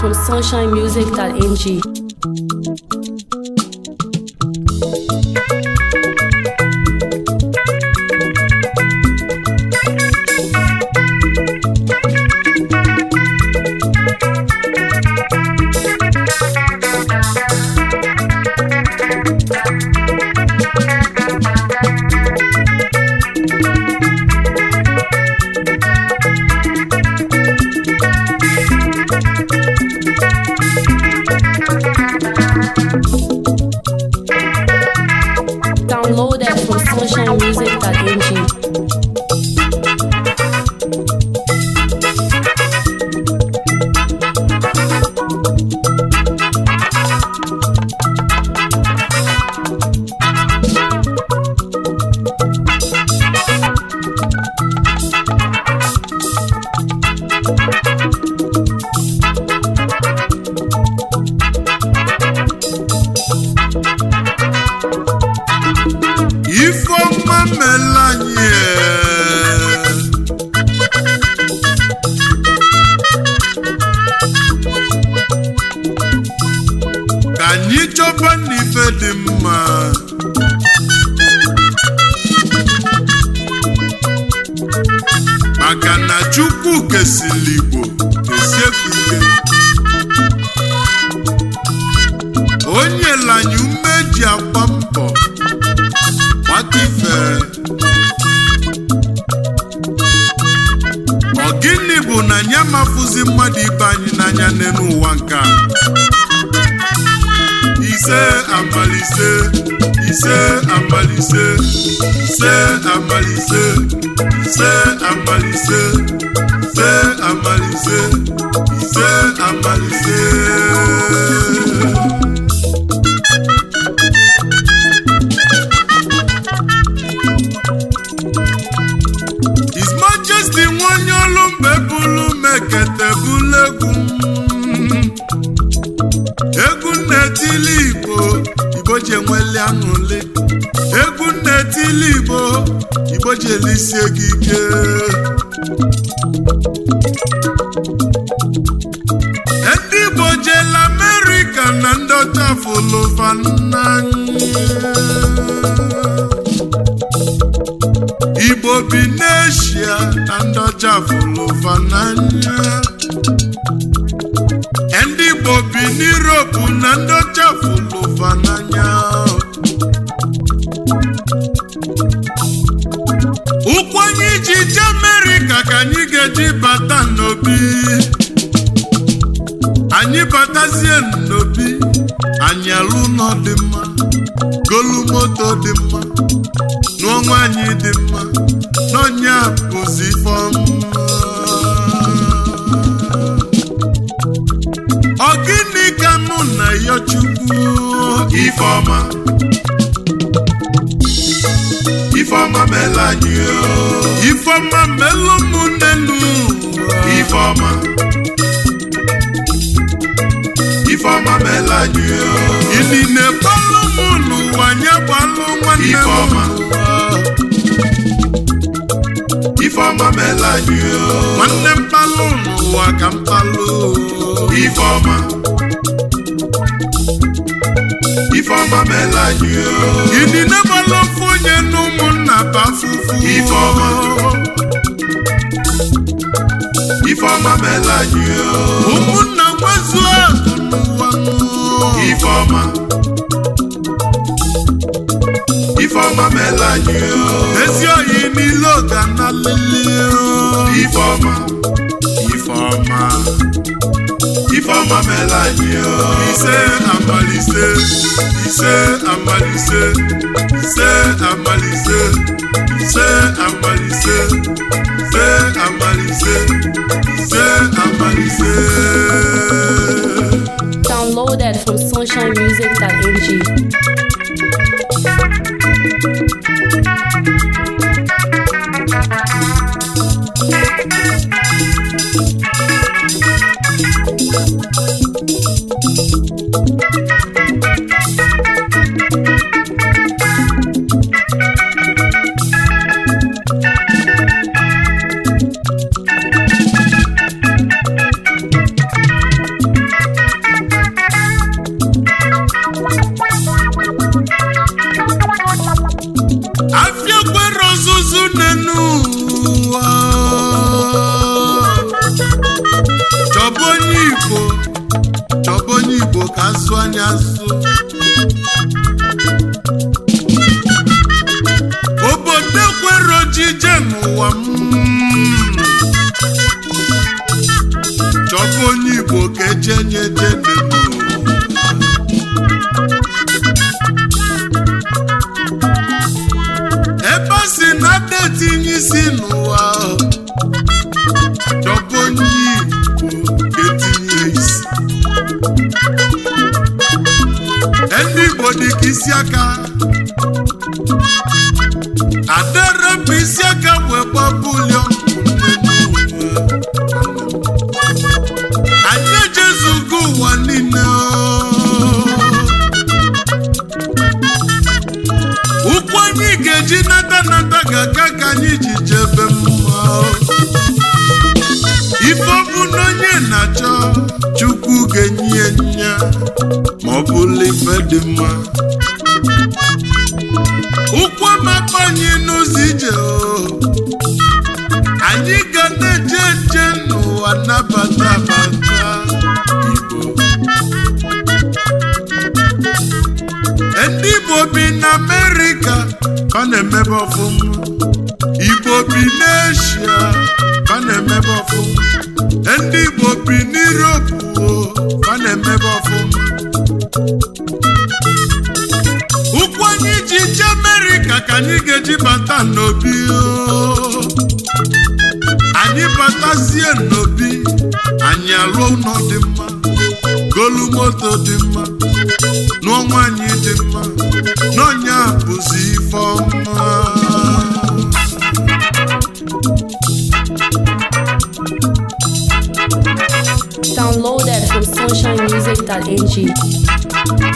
from sunshinemusic.ng. Downloaded from sunshinemusic.ng. ifeọma mela anyị ka anyị chọba n'ife dị mma maka na chukwu kesịrị igbo kesiekwuke o nyela anyị ume ji agba mbọ gbata ife ọ gịnị bụ na anyị amafụzi mmadụ ibe anyị n'anya n'elu ụwa nke a ise amalise ise amalise ise amalise ise amalise ise amalise ise amalise His Majesty nwanyị olu mgbe bụlụ mekete bụlụ egwu egwu nnetili igbo igbo ji enweli aṅụli egwu nnetili igbo igbo ji elisie gị ike ndị igbo jela amerịka na ndị ọcha fụlụfa n'anya igbo bi n'eshia na ndị ọcha fụrụ ụfa n'anya ndị igbo bi n'Europe na ndị ọcha fụrụ ụfa n'anya ụkwụ anyị ji je amerịka ka anyị ga-eji bata n'obi anyị batazie n'obi anyị alụ ụlọ dị mma golu moto dị mma nụọ nwaanyị dị mma n'ọnya bụzi ifeọma ọ gịnị ka mụ na ya chukwu ifeọma ifeọma mela anyị ifeọma melụ ụmụnnenu ifeọma ifeọma mela anyị ili na-egbalụ mụ n'ụwa nye gbalụ nwanne m Ifeọma. n'ụwa. Ifeọma mela anyị nwanne mkpalụ n'ụwa ka mkpalụ Ifeọma Ifeọma mela anyị ili na-egbalụ ofu onye na ụmụnna ba fufu Ifeọma. Ifeọma mela anyị ụmụnna nwezuo akụ n'ụwa Ifeọma Ifeọma mela anyị ezi oyi niile oga na lili Ifeọma ifeọma Ifeọma mela anyị ise amalise ise amalise ise amalise ise amalise ise amalise ise amalise Downloaded from sunshinemusic.ng. igbo chọba onye igbo ka asụ anya asụ obodo kwere ojije n'ụwa m chọba onye igbo ka ejenye jene ebe a sị na ada etinye isi n'ụwa chọba onye igbo ka etinye isi ndị igbo dị ka isi aka adarapụ isi aka wee gbapụlio anyị ejezugo ụwa niile ụkwụ anyị ga-eji nata nata ga-aka ka anyị ji jebe mma ife ọbụ na onye na-achọ chukwu ga-enye nya ma ọ bụla ife dị mma ụkwụ amapa anyị n'ụzọ ije o anyị ga na-eje nje n'ụwa nabata bata igbo ndị igbo bi na amerịka ka na-emebe ọfụma igbo bi n'eshia ka na-emebe ọfụma ndị igbo bi n'Europe o ka na-emebe ọfụma ụkwụ anyị ji je amerịka ka anyị ga-eji bata n'obi o. anyị batazie n'obi anyị alụọ ụlọ dị mma golu moto dị mma nụọ nwaanyị dị mma n'ọnya bụzi ife ọma Downloaded from sunshinemusic.ng.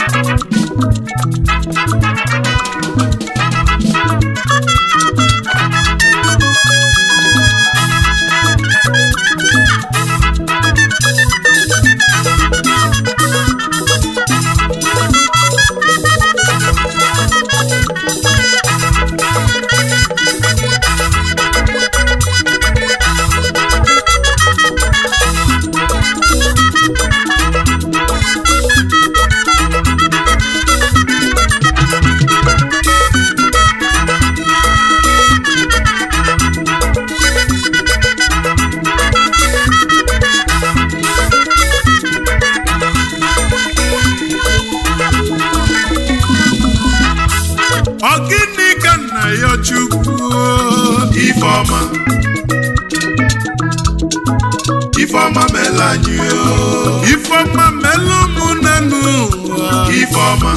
ọ gịnị ka nna ya chukwu Ifeọma Ifeọma meela anyị o ifeọma melụ ụmụnne n'ụwa Ifeọma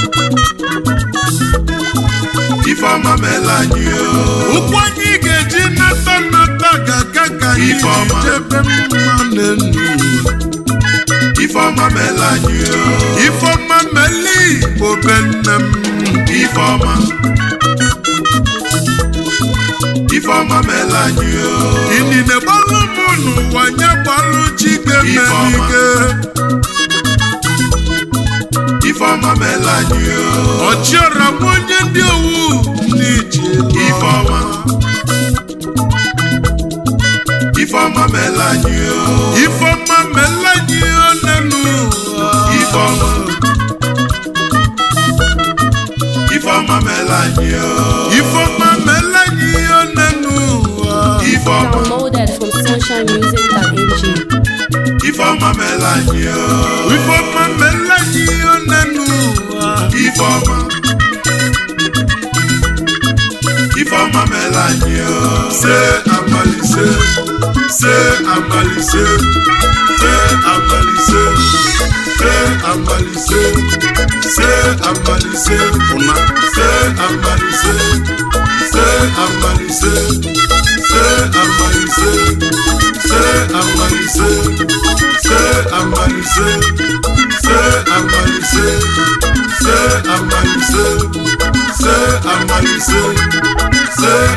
Ifeọma meela anyị o ụkwụ anyị ga-eji nata nata ga-aka ka anyị Ifeọma. jebe mma n'enu Ifeọma meela anyị o ifeọma mele igbo be nne m Ifeọma Ifeọma meela anyị o inine gbalụ m n'ụwa nye gbalụ chike Ifeọma. menike Ifeọma meela anyị o ọchịọra m onye ndị owu n'iji Ifeọma Ifeọma meela anyị o ifeọma mele anyị one n'ụwa Ifeọma Ifeọma meela anyị o ifeọma mele anyị one n'ụwa Ifeọma Downloaded from sunshinemusic.ng. Ifeọma meela anyị o ifeọma mele anyị one n'ụwa Ifeọma Ifeọma meela anyị o se amalise se amalise se amalise se amalise se amalise una se amalise se amalise se amalise se amalise se amalise se amalise se amalise se amalise se